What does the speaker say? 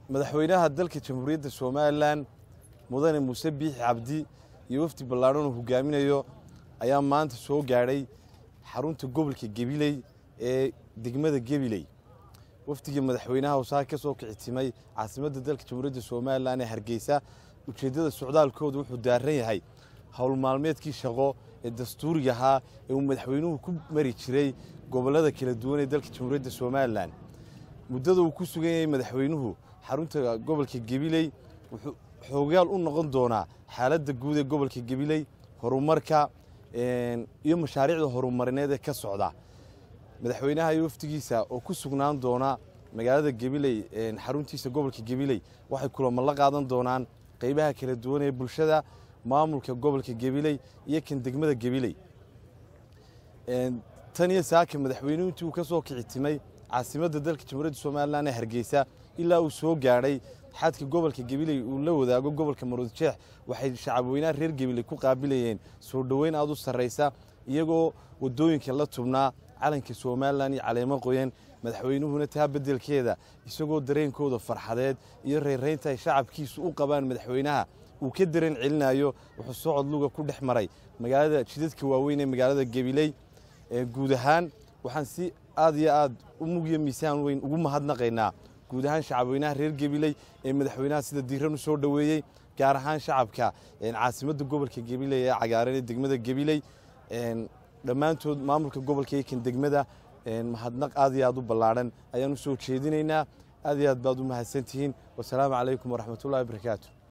madaxweynaha dalka jamhuuriyadda somalilan mudane muuse biixi cabdi iyo wafdi ballaadhan uu hogaaminayo ayaa maanta soo gaadhay xarunta gobolka gebiley ee degmada gebiley wafdigii madaxweynaha usaa ka soo kicitimay caasimadda dalka jamhuuriyadda somalilan ee hargeysa ujeeddada socdaalkooda wuxuu daaran yahay howl maalmeedkii shaqo ee dastuuriga ahaa ee uu madaxweynuhu ku mari jiray gobollada kala duwan ee dalka jamhuuriyadda somalilan muddada uu ku sugan yahay madaxweynuhu xarunta gobolka gebiley wuxuu xoogaal u noqon doonaa xaaladda guud ee gobolka gebiley horumarka iyo mashaariicda horumarineed ee ka socda madaxweynaha iyo wafdigiisa oo ku sugnaan doona magaalada gebiley xaruntiisa gobolka gebiley waxay kulamo la qaadan doonaan qeybaha kala duwan ee bulshada maamulka gobolka gebiley iyo kan degmada gebiley tan iyo saaka madaxweynuhu intii uu ka soo kicitimay caasimadda dalka jamhuuriyadda somalilan ee hargeysa ilaa uu soo gaadhay xadka gobolka gebiley uu la wadaago gobolka maroodjeex waxay shacabweynaha reer gebiley ku qaabilayeen soo dhoweyn aad u sarraysa iyagoo waddooyinka la tubnaa calanka somalilan iyo caleemo qoyan madaxweynuhuna taa beddelkeeda isagoo dareenkooda farxadeed iyo reeraynta ay shacabkiisu u qabaan madaxweynaha uu ka dareen celinayo wuxuu socod luga ku dhex maray magaalada jidadka waaweyn ee magaalada gebiley guud ahaan waxaan si aad iyo aad u mugiyo miisaan weyn ugu mahadnaqaynaa guud ahaan shacabweynaha reer gebiley ee madaxweynaha sida diiran u soo dhoweeyey gaar ahaan shacabka caasimadda gobolka gebiley ee cagaaran ee degmada gebiley dhammaantood maamulka gobolka iyo kan degmada mahadnaq aad iyo aad u ballaadhan ayaan u soo jeedinaynaa aad iyo aad baad u mahadsantihiin wasalaamu calaykum waraxmatullahi wabarakaatu